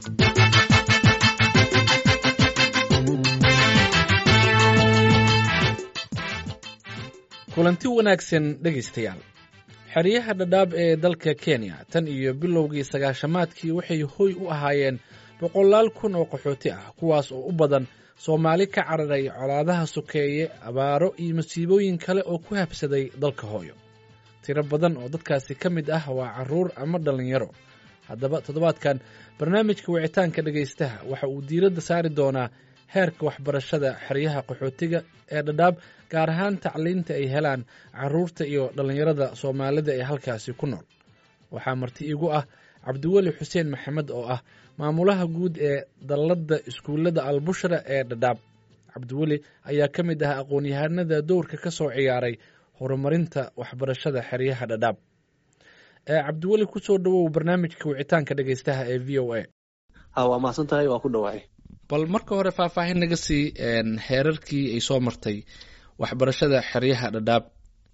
kulanti wanaagsan dhegaystayaal xeryaha dhadhaab ee dalka kenya tan iyo bilowgii sagaashamaadkii waxay hoy u ahaayeen boqolaal kun oo qaxooti ah kuwaas oo u badan soomaali ka cararay colaadaha sokeeye abaaro iyo masiibooyin kale oo ku habsaday dalka hooyo tiro badan oo dadkaasi ka mid ah waa carruur ama dhallinyaro haddaba toddobaadkan barnaamijka wicitaanka dhegaystaha waxa uu diiradda saari doonaa heerka waxbarashada xeryaha qaxootiga ee dhadhaab gaar ahaan tacliinta ay helaan carruurta iyo dhallinyarada soomaalida ee halkaasi ku nool waxaa marti igu ah cabdiweli xuseen maxamed oo ah maamulaha guud ee dalladda iskuullada albushra ee dhadhaab cabdiweli ayaa ka mid ah aqoon-yahanada dowrka ka soo ciyaaray horumarinta waxbarashada xeryaha dhadhaab cabdiweli kusoo dhowow barnaamijka wicitaanka dhegaystaha ee v o a waa mahadsan tahay waa ku dhawahay bal marka hore faahfaahin naga sii heerarkii ay soo martay waxbarashada xeryaha dhadhaab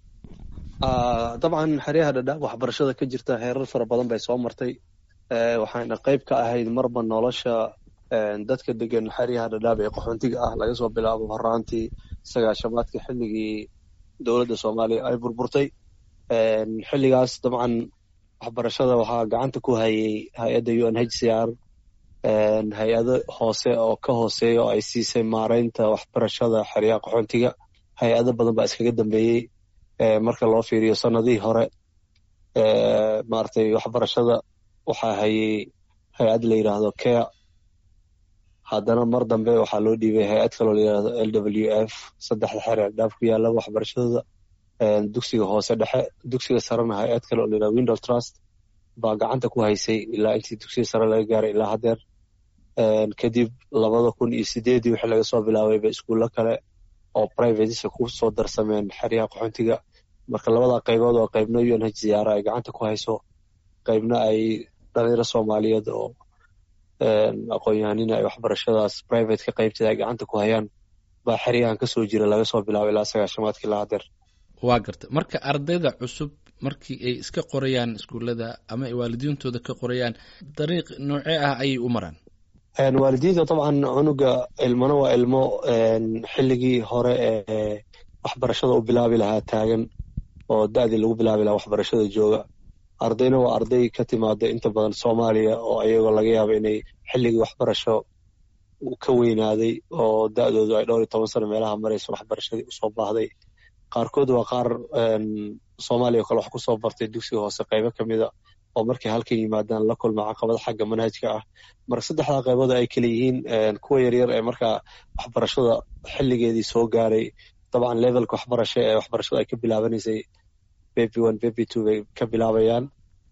dabcan xeryaha dhadhaab waxbarashada ka jirta heerar fara badan bay soo martay waxayna qayb ka ahayd marba nolosha dadka degan xeryaha dhadhaab ee qaxoontiga ah laga soo bilaabo horaantii sagaashamaadka xilligii dowladda soomaaliya ay burburtay xilligaas dabcan waxbarashada waxaa gacanta ku hayay hay-adda u n h c r hay-ado hoose oo ka hooseeya oo ay siisay maaraynta waxbarashada xeryaha qaxoontiga hay-ado badan baa iskaga dambeeyey marka loo fiiriyo sanadihii hore maaragtay waxbarashada waxaa hayay hay-ad la yidhaahdo care haddana mar dambe waxaa loo dhiibay hay-ad kaloo la yidhahdo l w f saddexda xeer ee dhaaf ku yaala waxbarashadooda dugsiga hoose dhexe dugsiga sarena hay-ad kale oo la yidhahdo window trust baa gacanta ku haysay ilaa intii dugsiga sare laga gaaray ilaa haddeer kadib labada kun iyo sideedii wixii laga soo bilaabayba iskuullo kale oo privatesa ku soo darsameen xeryaha qaxoontiga marka labada qaybood oo qaybna u n h ziyaara ay gacanta ku hayso qaybna ay dhalinyaro soomaaliyeed oo aqoon-yahanina ay waxbarashadaas private ka qaybteeda ay gacanta ku hayaan baa xeryahan kasoo jira laga soo bilaabo ilaa sagaashamaadkii ilaa haddeer waa garta marka ardayda cusub markii ay iska qorayaan iskuullada ama ay waalidiintooda ka qorayaan dariiq noocee ah ayay u maraan waalidiinta dabcan cunuga ilmana waa ilmo xilligii hore ee waxbarashada u bilaabi lahaa taagan oo da-dii lagu bilaabi lahaa waxbarashada jooga ardayna waa arday ka timaada inta badan soomaaliya oo ayagoo laga yaabo inay xilligii waxbarasho ka weynaaday oo da-doodu ay dhowr iyo toban sano meelaha marayso waxbarashadii usoo baahday qaarkood waa qaar soomaaliya o kale wax kusoo bartay dugsiga hoose qaybo ka mida oo markay halkan yimaadaan la kulma caqabada xagga manhajka ah marka saddexdaa qaybood ay kale yihiin kuwa yaryar ee markaa waxbarashada xilligeedii soo gaaray dabcan levelka waxbarasho ee waxbarashada ay ka bilaabanaysay baby one baby two bay ka bilaabayaan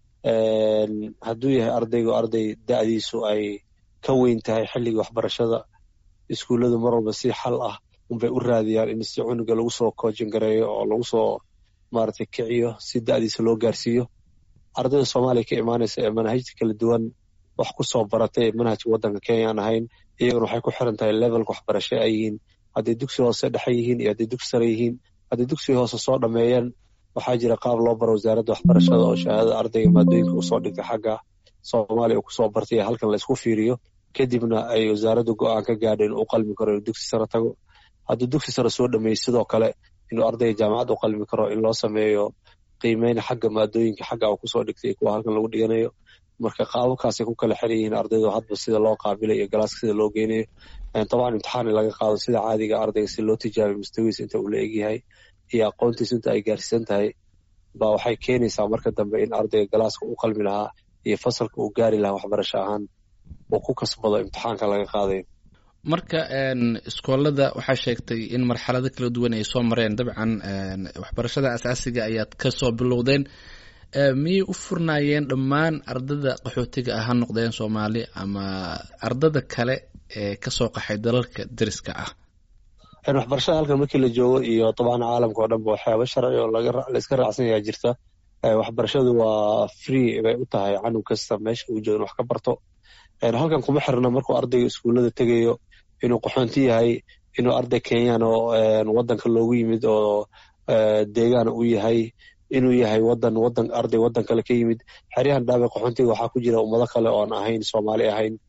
hadduu yahay ardaygu arday da-diisu ay ka weyn tahay xilligii waxbarashada iskuulladu mar walba si xal ah unbay u raadiyaan in si cunuga lagu soo koojin gareeyo oo lagu soo maaragtay kiciyo si da-diisa loo gaarsiiyo ardayda soomaaliya ka imaanaysa ee manhajta kala duwan wax ku soo baratay manhajka waddanka kenya aan ahayn iyaguna waxay ku xiran tahay levelka waxbarasho ay yihiin hadday dugsi hoose dhexe yihiin iyo hadday dugsi sare yihiin hadday dugsiga hoose soo dhameeyeen waxaa jira qaab loo baro wasaaradda waxbarashada oo shahaadada ardayga maadooyinka usoo dhigtay xagga soomaaliya uu kusoo bartay halkan laysku fiiriyo kadibna ay wasaaradda go-aan ka gaadho inuu u qalmi karo inuu dugsi sare tago hadduu dugsi sare soo dhameeyey sidoo kale inuu ardayga jaamacad u qalmi karo in loo sameeyo qiimeyn xagga maadooyinka xagga uu kusoo dhigtay kuwa halkan lagu dhiganayo marka qaababkaasay ku kala xiran yihiin ardaydu hadba sida loo qaabilayo galaaska sida loo geynayo dabcan imtixaan in laga qaado sida caadiga ardayga si loo tijaabiyo mustawiis inta uu la egyahay iyo aqoontiis inta ay gaarsiisan tahay baa waxay keenaysaa marka dambe in ardayga galaaska u qalmi lahaa iyo fasalka uu gaari lahaa waxbarasho ahaan uu ku kasbado imtixaanka laga qaadayo marka iskoolada waxaa sheegtay in marxalado kala duwan ay soo mareen dabcan waxbarashada asaasiga ayaad kasoo bilowdeen miyay u furnaayeen dhammaan ardada qaxootiga ah ha noqdeen soomaali ama ardada kale ee kasoo qaxay dalalka deriska ah waxbarashada halkan markii la joogo iyo dabcan caalamka oo dhanba waxyaaba sharci oo layska raacsan yahaa jirta waxbarashadu waa free bay u tahay canug kasta meesha uu joogan wax ka barto halkan kuma xirna markuu ardayga iskuullada tegayo inuu qaxoonti yahay inuu arday kenyan oo wadanka loogu yimid oo deegaan u yahay inuu yahay wadan wadan arday wadan kale ka yimid xeryahan dhaabe qaxoontiga waxaa ku jira ummado kale oon ahayn soomaali ahayn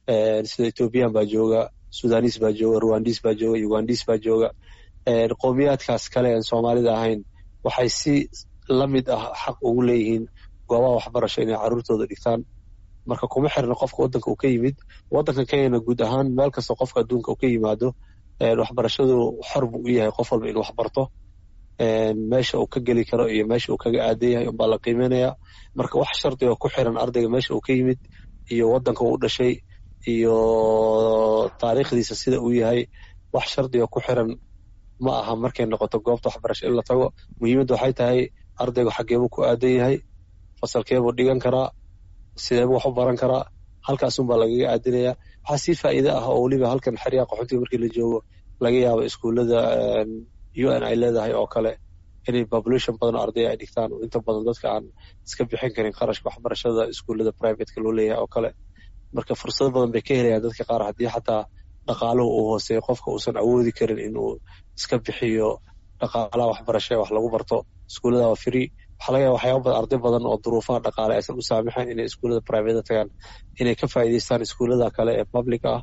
sida ethoobiyan baa jooga sudanis baa jooga ruwandis baa jooga ugandis baa jooga qowmiyaadkaas kale aan soomaalida ahayn waxay si la mid ah xaq ugu leeyihiin goobaha waxbarasho inay carruurtooda dhigtaan marka kuma xirna qofka waddanka uu ka yimid waddanka kenyana guud ahaan meel kasta qofka adduunka uu ka yimaado waxbarashadu xor buu u yahay qof walba inuu waxbarto meesha uu ka geli karo iyo meesha uu kaga aadan yahay unbaa la qiimeynaya marka wax shardiga ku xiran ardayga meesha uu ka yimid iyo waddanka uu dhashay iyo taariikhdiisa sida uu yahay wax shardiga ku xiran ma aha markay noqoto goobta waxbarasho in la tago muhiimadda waxay tahay ardaygu xaggeebuu ku aadan yahay fasalkeebuu dhigan karaa sideebuu wax u baran karaa halkaasunbaa lagaga aadinaya waxaa sii faa'iide ah oo weliba halkan xeryaha qaxootiga markii la joogo laga yaabo iskuullada u n ay leedahay oo kale inay population badan oo arday ay dhigtaan oo inta badan dadka aan iska bixin karin qarashka waxbarashada iskuullada privateka loo leeyahay oo kale marka fursado badan bay ka helayaan dadka qaar haddii xataa dhaqaaluhu uu hooseeyo qofka uusan awoodi karin inuu iska bixiyo dhaqaalaha waxbarasho ee wax lagu barto iskuullada waa free waxaa laga yaaba waxyaaba badan arday badan oo duruufaha dhaqaale aysan u saamixayn inay iskuullada private tagaan inay ka faa'iidaystaan iskuullada kale ee public ah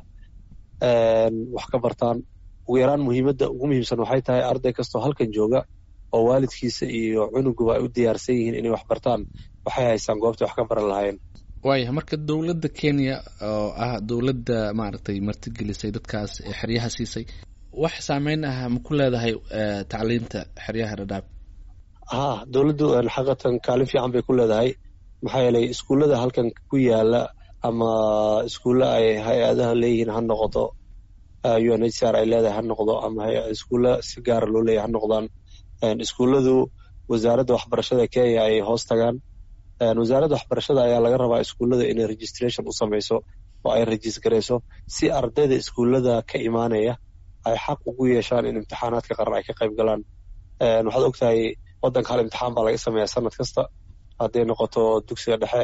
wax ka bartaan ugu yaraan muhiimadda ugu muhiimsan waxay tahay arday kastoo halkan jooga oo waalidkiisa iyo cunuguba ay u diyaarsan yihiin inay wax bartaan waxay haystaan goobtay wax ka baran lahaayeen waayahay marka dowladda kenya oo ah dowladda maaragtay martigelisay dadkaas ee xeryaha siisay wax saameyn ah ma ku leedahay tacliinta xeryaha dhadhaab ha dowladdu xaqatan kaalin fiican bay ku leedahay maxaa yeelay iskuullada halkan ku yaala ama iskuulla ay hay-adaha leeyihiin ha noqoto u n h r ay leedahay ha noqdo ama iskuulla si gaara loo leeyahay ha noqdaan iskuulladu wasaaradda waxbarashada kenya ay hoos tagaan wasaaradda waxbarashada ayaa laga rabaa iskuullada inay registration u samayso oo ay rajis garayso si ardayda iskuullada ka imaanaya ay xaq ugu yeeshaan in imtixaanaadka qaran ay ka qayb galaan waxaad ogtahay waddanka hal imtixaan baa laga sameeyaa sanad kasta hadday noqoto dugsiga dhexe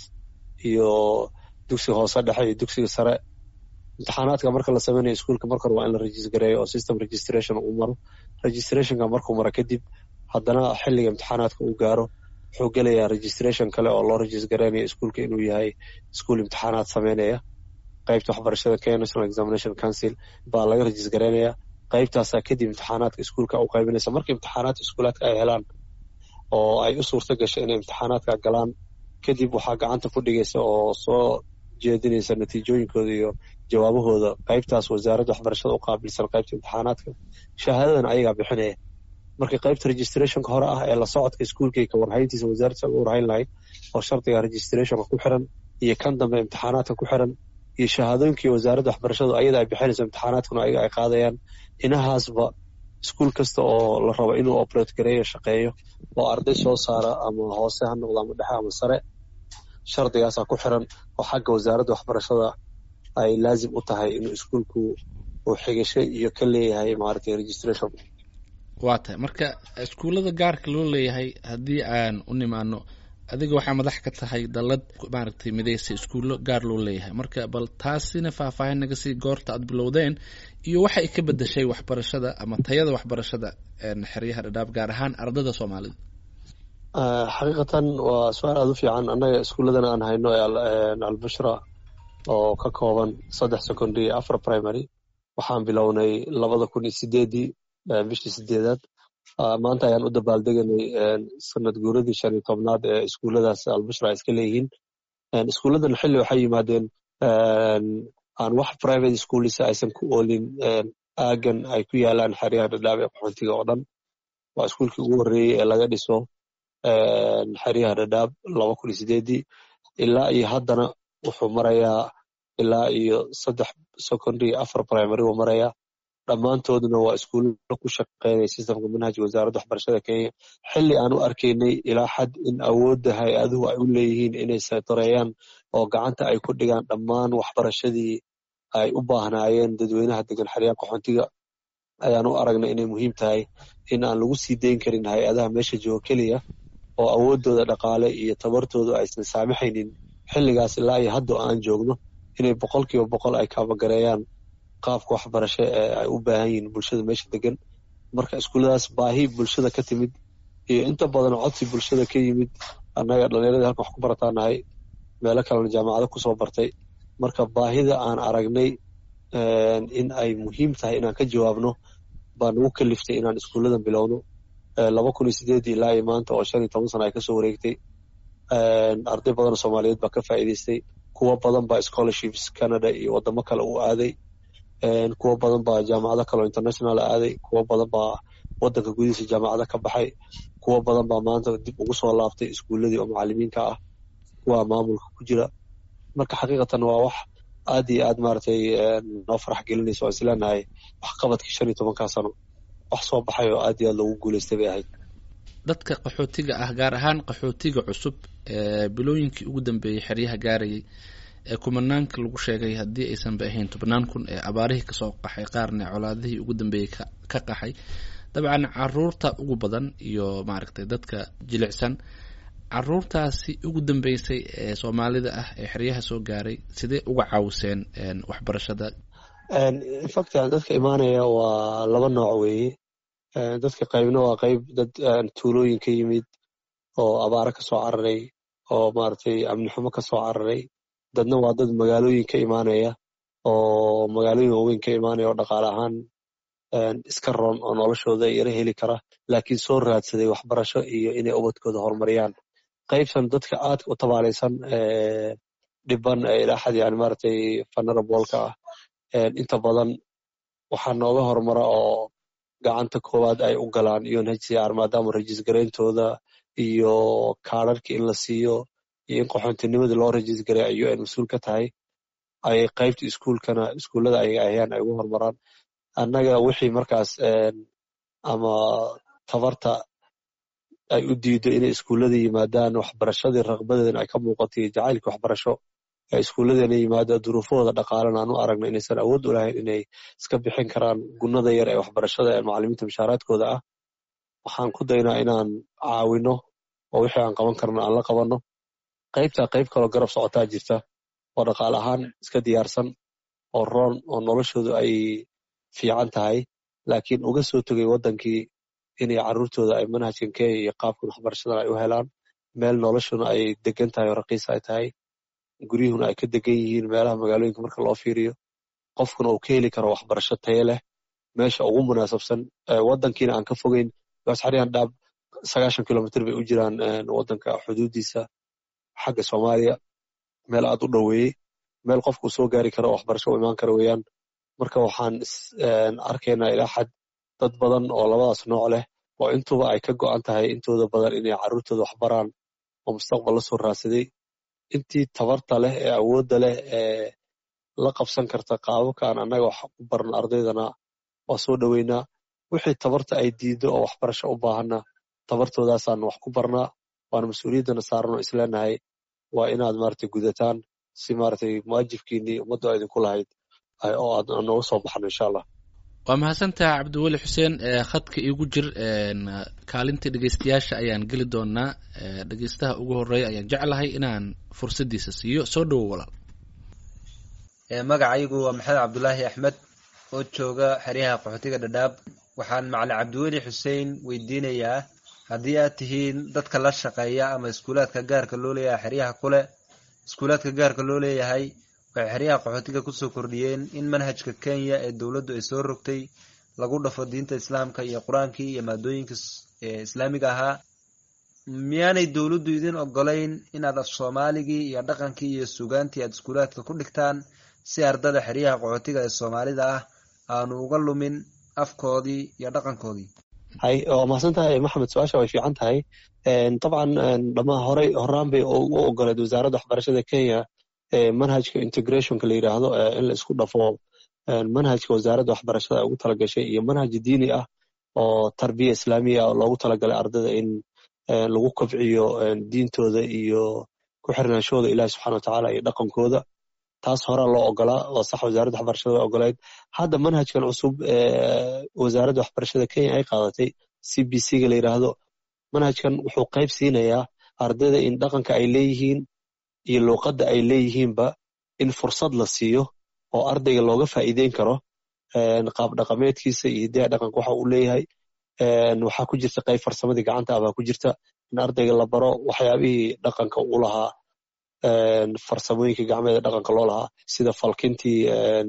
iyo dugsiga hoose dhexe iyo dugsiga sare imtixaanaadka marka la sameynayo iskuulka marka hore waa in la regis gareeyo oo system registration uu maro registrationka markuu maro kadib haddana xilliga imtixaanaadka uu gaaro wuxuu gelayaa registration kale oo loo regis gareynayo iskuulka inuu yahay iskuul imtixaanaad sameynaya qaybta waxbarashada kenya national examination council baa laga regis gareynaya qaybtaasaa kadib imtixaanaadka iskuulka u qaybinaysa marka imtixaanaadka iskuulaadka ay helaan oo ay u suurta gasho inay imtixaanaadka galaan kadib waxaa gacanta ku dhigaysa oo soo jeedinaysa natiijooyinkooda iyo jawaabahooda qaybtaas wasaaradda waxbarashada u qaabilsan qaybta imtixaanaadka shahaadadan ayagaa bixinaya marka qaybta registrationka hore ah ee la socodka iskuulkay ka warhayntiisa wasaaradda u warhayn lahayd oo shardiga registrationka ku xiran iyo kan dambe imtixaanaadka ku xiran iyo shahaadooyinkii wasaaradda waxbarashadu ayada ay bixinayso imtixaanaadkuna ayaga ay qaadayaan inahaasba iskuul kasta oo la rabo inuu operate gareeyo shaqeeyo oo arday soo saara ama hoose ha noqdo ama dhexe ama sare shardigaasaa ku xiran oo xagga wasaaradda waxbarashada ay laazim u tahay inuu iskuulku uu xigasho iyo ka leeyahay maaragtay registration waa tahay marka iskuullada gaarka loo leeyahay haddii aan u nimaano adiga waxaa madax ka tahay dallad maaragtay midaysa iskuullo gaar loo leeyahay marka bal taasina faahfaahin naga sii goorta aad bilowdeen iyo waxa ay ka bedeshay waxbarashada ama tayada waxbarashada xeryaha dhadhaab gaar ahaan ardada soomaalida xaqiiqatan waa su-aal aada u fiican annaga iskuulladan aan hayno ee albushra oo ka kooban saddex secondary iyo afar primary waxaan bilownay labada kun iyo sideedii bishii sideedaad maanta ayaan u dabaaldeganay sanad guuradii shan iyo tobnaad ee iskuulladaas albushra ay iska leeyihiin iskuulladan xilli waxay yimaadeen aan wax private schoolisa aysan ku oolin aagan ay ku yaalaan xeryaha dhadhaab ee qaxoontiga oo dhan waa iskuulkii ugu horreeyey ee laga dhiso xeryaha dhadhaab laba kun iyo sideedii ilaa iyo haddana wuxuu marayaa ilaa iyo saddex secondary afar primary uu marayaa dhammaantoodna waa iskuulla ku shaqeynaya systemka manhajka wasaaradda waxbarashada kenya xilli aan u arkaynay ilaa xad in awoodda hay-aduhu ay u leeyihiin inay saytareeyaan oo gacanta ay ku dhigaan dhammaan waxbarashadii ay u baahnaayeen dadweynaha degan xeryaha qaxoontiga ayaan u aragnay inay muhiim tahay in aan lagu sii dayn karin hay-adaha meesha jooga keliya oo awooddooda dhaqaale iyo tabartooda aysan saamixaynin xilligaas ilaa iyo hadda aan joogno inay boqol kiiba boqol ay kaabagareeyaan qaabka waxbarasho ee ay u baahan yihiin bulshada meesha degan marka iskuulladaas baahi bulshada ka timid iyo inta badan codsi bulshada ka yimid annaga dhallinyaradii halkan wax ku barataanahay meelo kalena jaamacado kusoo bartay marka baahida aan aragnay in ay muhiim tahay inaan ka jawaabno baa nagu kaliftay inaan iskuulladan bilowno laba kun iyo sideedii ilaa iyo maanta oo shan iyo toban sana ay kasoo wareegtay arday badan oo soomaaliyeed baa ka faa'iidaystay kuwo badan baa scholarships canada iyo wadamo kale u aaday kuwo badan baa jaamacado kale oo international aaday kuwo badan baa wadanka gudihiisa jaamacado ka baxay kuwo badan baa maanta dib ugu soo laabtay iskuulladii oo macalimiinka ah kuwa maamulka ku jira marka xaqiiqatan waa wax aad iyo aad maaragtay noo farax gelinaysa waan isleenahay waxqabadkii shan iyo tobankaa sano wax soo baxay oo aad iyo aad loogu guulaystay bay ahayd dadka qaxootiga ah gaar ahaan qaxootiga cusub ee bilooyinkii ugu dambeeyey xeryaha gaarayay ee kumanaanka lagu sheegay haddii aysanba ahayn tobnaan kun ee abaarihii kasoo qaxay qaarna colaadihii ugu dambeeyey ka qaxay dabcan caruurta ugu badan iyo maaragtay dadka jilicsan caruurtaasi ugu dambeysay ee soomaalida ah ee xeryaha soo gaaray sidee uga caawiseen waxbarashada infact dadka imaanaya waa laba nooc weeye dadka qaybna waa qayb dad tuulooyin ka yimid oo abaaro ka soo cararay oo maaragtay amnixumo ka soo cararay dadna waa dad magaalooyin ka imaanaya oo magaalooyin waaweyn ka imaanaya oo dhaqaale ahaan iska roon oo noloshooda yaro heli kara laakiin soo raadsaday waxbarasho iyo inay ubadkooda horumariyaan qaybtan dadka aadka u tabaalaysan dhiban ilaa xad yani maaragtay fanarabolka ah inta badan waxaa nooga horumara oo gacanta koowaad ay u galaan unhcr maadaama rajis garayntooda iyo kaararka in la siiyo iyo in qaxoontinimada loo rajis garay ay un mas-uul ka tahay ay qaybta iskuulkana iskuullada ayaga ahayaan ay ugu horumaraan annaga wixii markaas ama tabarta ay u diido inay iskuullada yimaadaan waxbarashadii raqbadeedana ay ka muuqatay jacaylka waxbarasho ee iskuulladeena yimaada duruufahooda dhaqaalena aan u aragna inaysan awood u lahayn inay iska bixin karaan gunnada yar ee waxbarashada ee macalimiinta mushaaraadkooda ah waxaan ku daynaa inaan caawino oo wixii aan qaban karno aan la qabanno qaybtaa qayb kaloo garab socotaa jirta oo dhaqaale ahaan iska diyaarsan oo roon oo noloshoodu ay fiican tahay laakiin uga soo tegay waddankii inay carruurtooda ay manhajkan kenya iyo qaabkan waxbarashadan ay u helaan meel noloshuna ay degan tahay oo raqiis ay tahay guryuhuna ay ka degan yihiin meelaha magaalooyinka marka loo fiiriyo qofkuna uu ka heli karo waxbarasho taye leh meesha ugu munaasabsan waddankiina aan ka fogeyn xaryahan dhaab sagaashan kilomitr bay u jiraan waddanka xuduudiisa xagga soomaaliya meel aad u dhoweeyey meel qofkuu soo gaari karo waxbarasho u imaan kara weeyaan marka waxaan arkaynaa ilaa xad dad badan oo labadaas nooc leh oo intuba ay ka go'an tahay intooda badan inay carruurtooda waxbaraan oo mustaqbal la soo raadsaday intii tabarta leh ee awoodda leh ee la qabsan karta qaababkaan annaga wax u barno ardaydana waa soo dhoweynaa wixii tabarta ay diiddo oo waxbarasho u baahanna tabartoodaasaan wax ku barnaa waana mas-uuliyaddana saaran oo isleenahay waa inaad maaragtay gudataan si maaragtay muwaajibkiinnii ummaddu a idinku lahayd oo aad nooga soo baxno insha allah waa mahadsantaha cabdiweli xuseen khadka iigu jir kaalintii dhegeystayaasha ayaan geli doonaa dhegeystaha ugu horeeya ayaan jeclahay inaan fursaddiisa siiyo soo dhowo walaal magacaygu waa maxamed cabdulaahi axmed oo jooga xeryaha qaxootiga dhadhaab waxaan macalin cabdiweli xuseen weydiinayaa haddii aad tihiin dadka la shaqeeya ama iskuulaadka gaarka loo leeyahay xeryaha kule iskuulaadka gaarka loo leeyahay waxay xeryaha qaxootiga kusoo kordhiyeen in manhajka kenya ee dowladdu ay soo rogtay lagu dhafo diinta islaamka iyo qur-aankii iyo maadooyinka islaamiga ahaa miyaanay dowladdu idin ogolayn inaad af soomaaligii iyo dhaqankii iyo sugaantii aad iskuulaadka ku dhigtaan si ardada xeryaha qaxootiga ee soomaalida ah aanu uga lumin afkoodii iyo dhaqankoodii hay waa mahadsan tahay maxamed su-aasha way fiican tahay dabcan dhamaa horey horaan bay u ogoleed wasaaradda waxbarashada kenya manhajka integrationka la yidhaahdo in la isku dhafo manhajka wasaaradda waxbarashada ay ugu talagashay iyo manhaj diini ah oo tarbiya islaamiya ah loogu talagalay ardada in lagu kobciyo diintooda iyo ku xirnaanshooda ilahi subxana watacaala iyo dhaqankooda taas horaa loo ogolaa oo sax wasaaradda waxbarashada way ogoleyd hadda manhajkan cusub wasaaradda waxbarashada kenya ay qaadatay c b c ga la yidhaahdo manhajkan wuxuu qayb siinayaa ardayda in dhaqanka ay leeyihiin iyo luuqadda ay leeyihiinba in fursad la siiyo oo ardayga looga faa'iideyn karo qaab dhaqameedkiisa iyo hidaha dhaqanka waxa uu leeyahay waxaa ku jirta qayb farsamadii gacanta ah baa ku jirta in ardayga la baro waxyaabihii dhaqanka u lahaa farsamooyinka gacmeeda dhaqanka loo lahaa sida falkintii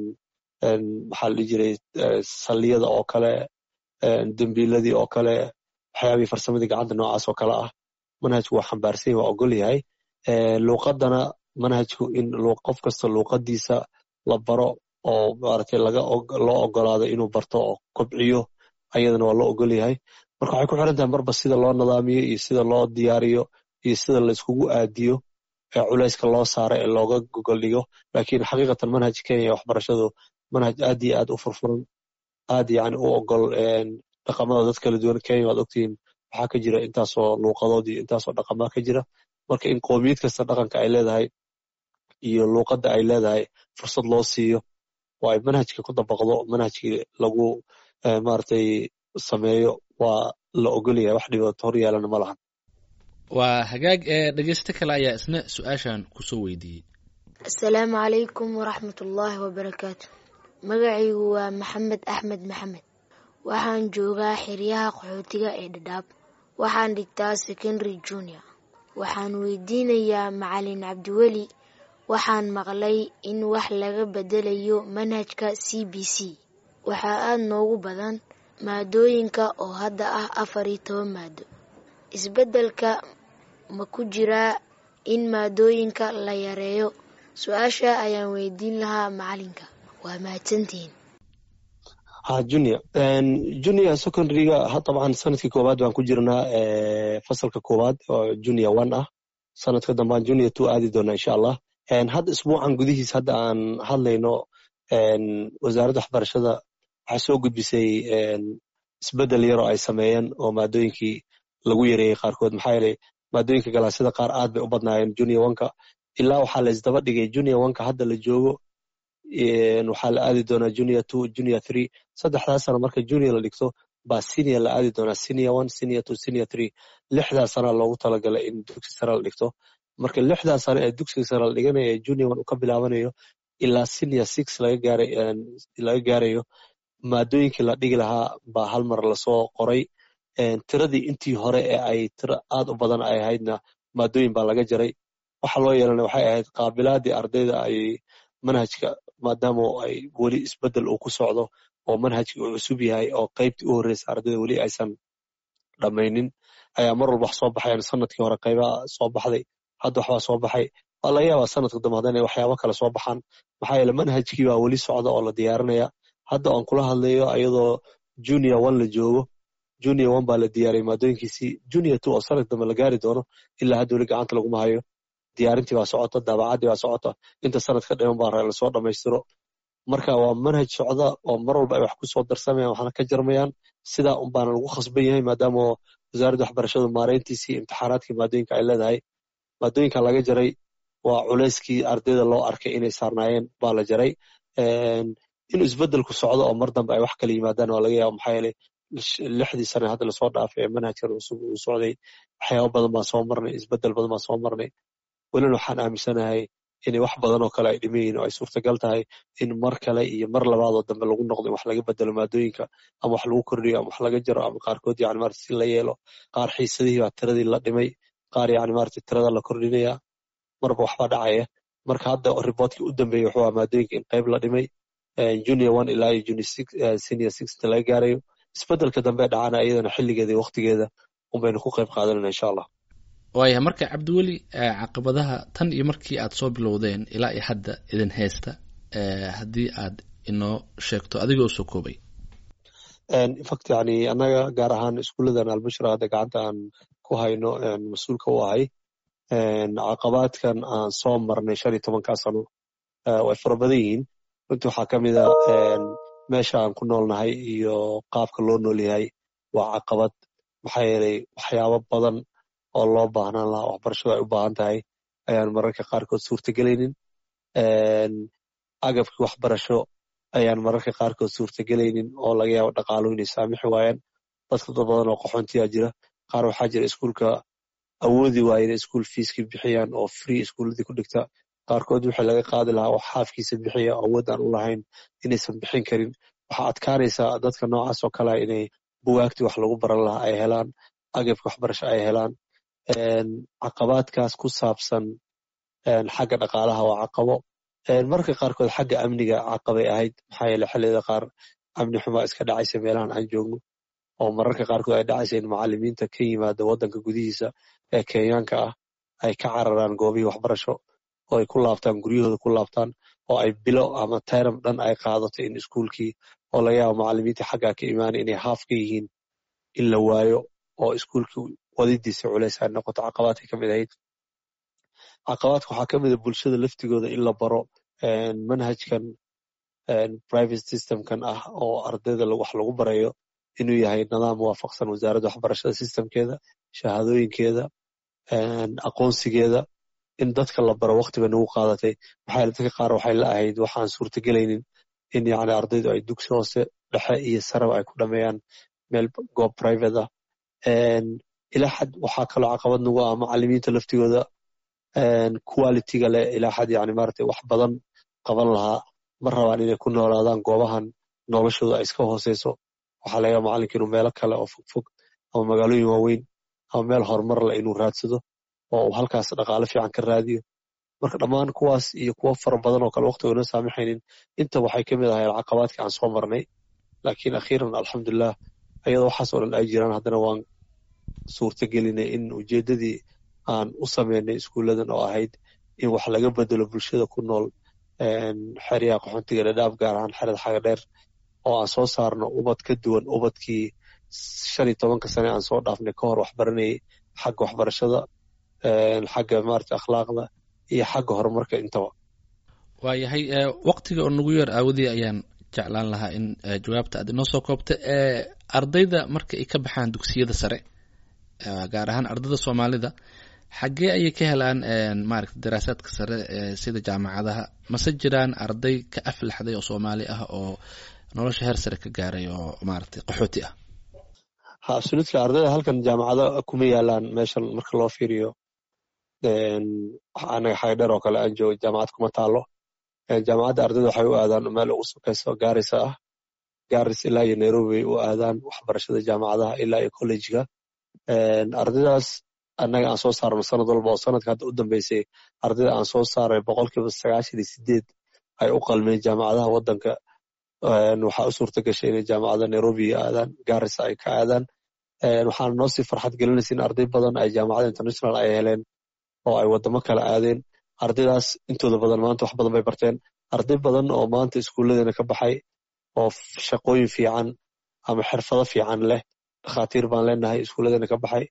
maxaa la dhihi jiray salliyada oo kale dembiiladii oo kale waxyaabihii farsamadii gacanta noocaas oo kale ah manhajku waa xambaarsan waa ogol yahay luuqadana manhajku in qof kasta luuqadiisa la baro oo maaragtay laga loo ogolaado inuu barto oo kobciyo ayadana waa loo ogol yahay marka waxay ku xiran tahay marba sida loo nidaamiyo iyo sida loo diyaariyo iyo sida la iskugu aadiyo ee culayska loo saaro ee looga gogol dhigo laakiin xaqiiqatan manhaj kenya waxbarashadu manhaj aad iyo aad u furfuran aad yani u ogol dhaqamada dad kala duwan kenya waad ogtihiin waxaa ka jira intaasoo luuqadood iyo intaasoo dhaqamaa ka jira marka in qoomiyad kasta dhaqanka ay leedahay iyo luuqadda ay leedahay fursad loo siiyo oo ay manhajka ku dabaqdo manhajkii lagu maaragtay sameeyo waa la ogolyahay wax dhibaato hor yaalana ma lahan waa hagaag ee dhegeysto kale ayaa isna su-aashan kusoo weydiiyey asalaamu calaykum waraxmat ullaahi wabarakaatu magacaygu waa maxamed axmed maxamed waxaan joogaa xeryaha qaxootiga ee dhadhaab waxaan dhigtaa secondary junior waxaan weydiinayaa macalin cabdiweli waxaan maqlay in wax laga bedelayo manhajka c b c waxaa aada noogu badan maadooyinka oo hadda ah afar iyo toban maado isbeddelka ma ku jiraa in maadooyinka la yareeyo su-aasha ayaan weydiin lahaa macalinka waa mahadsantihiin ha junior junior secondaryga dabcan sanadkii koowaad baan ku jirnaa fasalka koowaad oo junior one ah sanadka dambaan junior two aadi doonaa insha allah hadda isbuucan gudihiis hadda aan hadlayno wasaaradda waxbarashada waxay soo gudbisay isbeddel yaroo ay sameeyeen oo maadooyinkii lagu yareeyey qaarkood maxaa yeelay maadooyinka galaasyada qaar aad bay u badnaayeen junior oneka ilaa waxaa la isdaba dhigay junior oneka hadda la joogo waxaa la aadi doonaa junior two junior three saddexdaas sana marka junior la dhigto baa senior la aadi doonaa senior one senior two senior three lixdaa sana loogu talagalay in dugsi sare la dhigto marka lixdaa sane ee dugsiga sare la dhiganayo ee junior one uu ka bilaabanayo ilaa senior six laga gaarayo maadooyinkii la dhigi lahaa baa hal mar lasoo qoray tiradii intii hore ee ay tiro aad u badan ay ahaydna maadooyin baa laga jaray waxa loo yeelana waxay ahayd qaabilaadii ardayda ay manhajka maadaama ay weli isbeddel uu ku socdo oo manhajkii uu cusub yahay oo qaybtii u horreysa ardayda weli aysan dhammaynin ayaa mar walba wax soo baxayan sanadkii hore qaybaha soo baxday hadda waxbaa soo baxay waa laga yaabaa sanadka dambe haddana inay waxyaabo kale soo baxaan maxaa yeele manhajkii baa weli socda oo la diyaarinaya hadda aan kula hadlayo ayadoo junior one la joogo junior one baa la diyaariyay maadooyinkiisii junior two oo sanad dambe la gaari doono ilaa hadda weli gacanta laguma hayo diyaarintii baa socota daabacaddii baa socota inta sanad ka dhiman baa lasoo dhammaystiro marka waa manhaj socda oo mar walba ay wax ku soo darsamayaan waxna ka jarmayaan sidaa un baana lagu khasban yahay maadaama wasaaradda waxbarashadu maareyntiisii imtixaanaadkii maadooyinka ay leedahay maadooyinka laga jaray waa culayskii ardayda loo arkay inay saarnaayeen baa la jaray inuu isbeddelku socdo oo mar dambe ay wax kala yimaadaan waa laga yaaba maxaa yeelay lixdii sane hadda lasoo dhaafay ee manhajkan cusub uu socday waxyaabo badan baan soo marnay isbeddel badan baan soo marnay welina waxaan aaminsanahay inay wax badan oo kale ay dhiman yihin oo ay suurtagal tahay in mar kale iyo mar labaadoo dambe lagu noqdo in wax laga bedelo maadooyinka ama wax lagu kordhiyo ama wax laga jaro ama qaarkood yani marata si la yeelo qaar xiisadihii baa tiradii la dhimay qaar yani marata tirada la kordhinaya marba waxbaa dhacaya marka hadda riboortkii u dambeeyey wuxuu ahaa maadooyinka in qayb la dhimay junior one ilaa iyo junior six senior six inta laga gaarayo isbeddelka dambe dhacana iyadana xilligeeda iyo waqtigeeda unbaynu ku qayb qaadanayna insha allah waaya marka cabdiweli caqabadaha tan iyo markii aad soo bilowdeen ilaa iyo hadda idin haysta haddii aad inoo sheegto adigoo soo koobay infact yani annaga gaar ahaan iskuulladan albushra hadda gacanta aan ku hayno mas-uulka u ahay caqabaadkan aan soo marnay shan iyo tobankaa sano way fara badan yihiin runtii waxaa ka mid a meesha aan ku noolnahay iyo qaabka loo nool yahay waa caqabad maxaa yeelay waxyaabo badan oo loo baahnaan lahaa waxbarashadu ay u baahan tahay ayaan mararka qaarkood suurtagelaynin agabkii waxbarasho ayaan mararka qaarkood suurtagelaynin oo laga yaabo dhaqaaluhu inay saamixi waayaan dadka dad badan oo qaxoontiyaa jira qaar waxaa jira iskuulka awoodi waaya inay iskuul fiiskii bixiyaan oo free iskuuladii ku dhigta qaarkood wixii laga qaadi lahaa oo xaafkiisa bixiya oo awood aan u lahayn inaysan bixin karin waxaa adkaanaysaa dadka noocaas oo kalea inay bugaagtii wax lagu baran lahaa ay helaan agabka waxbarasho ay helaan caqabaadkaas ku saabsan xagga dhaqaalaha waa caqabo marka qaarkood xagga amniga caqabay ahayd maxaa yeele xilliyada qaar amni xumaa iska dhacaysa meelahan aan joogno oo mararka qaarkood ay dhacaysa in macalimiinta ka yimaada waddanka gudihiisa ee kenyaanka ah ay ka cararaan goobihii waxbarasho oo ay ku laabtaan guryahooda ku laabtaan oo ay bilo ama tayram dhan ay qaadato in iskuulkii oo laga yaabo macalimiintii xaggaa ka imaanay inay haaf ka yihiin in la waayo oo iskuulkii wadidiisa culays ay noqoto caqabaadkay ka mid ahayd caqabaadka waxaa ka mid a bulshada laftigooda in la baro manhajkan private systemkan ah oo ardayda wax lagu barayo inuu yahay nidaam waafaqsan wasaaradda waxbarashada systemkeeda shahaadooyinkeeda aqoonsigeeda in dadka la baro waqtiba nagu qaadatay maxaa yeele dadka qaar waxay la ahayd waxaan suurtagelaynin in yani ardaydu ay dugsi hoose dhexe iyo saraba ay ku dhameeyaan meel goob private ah ilaa xad waxaa kaloo caqabad nagu ah macalimiinta laftigooda qualityga leh ilaa xad yani maaragtay wax badan qaban lahaa ma rabaan inay ku noolaadaan goobahan noloshooda ay iska hooseyso waxaa laga yaaba macalinka inuu meelo kale oo fogfog ama magaalooyin waaweyn ama meel horumar leh inuu raadsado oo uu halkaas dhaqaale fiican ka raadiyo marka dhammaan kuwaas iyo kuwo fara badan oo kale waqtigoona saamaxaynin inta waxay ka mid ahayd caqabaadkii aan soo marnay laakiin akhiiran alxamdulilah ayadoo waxaas oo dhan ay jiraan haddana waan suurtagelinay in ujeeddadii aan u sameynay iskuulladan oo ahayd in wax laga bedelo bulshada ku nool xeryaha qaxoontiga dhadhaab gaar ahaan xerada xaga dheer oo aan soo saarno ubad ka duwan ubadkii shan iyo tobanka sane aan soo dhaafnay ka hor waxbaranayay xagga waxbarashada xagga maarata akhlaaqda iyo xagga horumarka intaba waayahay waqtiga oo nagu yar aawadii ayaan jeclaan lahaa in jawaabta aad inoo soo koobta ardayda marka ay ka baxaan dugsiyada sare gaar ahaan ardayda soomaalida xaggee ayay ka helaan maarata daraasaadka sare sida jaamacadaha mase jiraan arday ka aflaxday oo soomaali ah oo nolosha heer sare ka gaaray oo maaragtay qaxooti ah ha absoluutely ardayda halkan jaamacado kuma yaalaan meeshan marka loo fiiriyo anaga xagadheer oo kale aan joogo jaamacad kuma taalo jaamacadda ardayda waxay u aadaan meel ugu sokeyso gaarisa ah garis ilaa iyo nairobi bay u aadaan waxbarashada jaamacadaha ilaa iyo collegega ardaydaas annaga aan soo saarno sanad walba oo sanadka hadda u dambeysay ardayda aan soo saaray boqolkiiba sagaashan iyo sideed ay u qalmeen jaamacadaha waddanka waxaa u suurta gashay inay jaamacada nairobi aadaan garissa ay ka aadaan waxaana noo sii farxad gelinaysa in arday badan ay jaamacada international ay heleen oo ay waddamo kale aadeen ardaydaas intooda badan maanta wax badan bay barteen arday badan oo maanta iskuulladeena ka baxay oo shaqooyin fiican ama xirfado fiican leh dhakhaatiir baan leenahay iskuulladeena ka baxay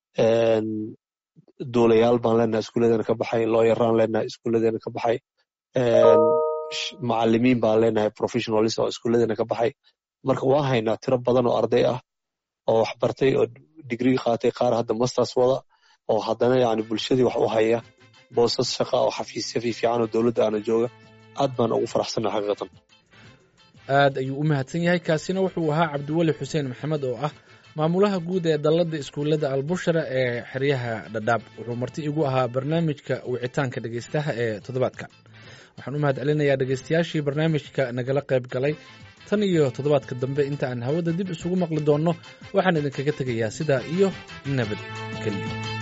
duulayaal baan leenahay iskuulladeena ka baxay looyaraan leenahay iskuulladeena ka baxay macalimiin baan leenahay professionalis oo iskuulladeena ka baxay marka waan haynaa tiro badan oo arday ah oo wax bartay oo digrii qaatay qaar hadda masters wada oo haddana yani bulshadii wax u haya boosas shaqa oo xafiisya fiifiican oo dowladda aana jooga aad baan ugu faraxsanna xaqiiqatan aad ayuu u mahadsan yahay kaasina wuxuu ahaa cabdiweli xuseen maxamed oo ah maamulaha guud ee dalladda iskuullada albushara ee xeryaha dhadhaab wuxuu marti igu ahaa barnaamijka wicitaanka dhegeystaha ee toddobaadka waxaan u mahad celinayaa dhegeystayaashii barnaamijka nagala qayb galay tan iyo toddobaadka dambe inta aan hawada dib isugu maqli doonno waxaan idinkaga tegayaa sidaa iyo nabad geliyo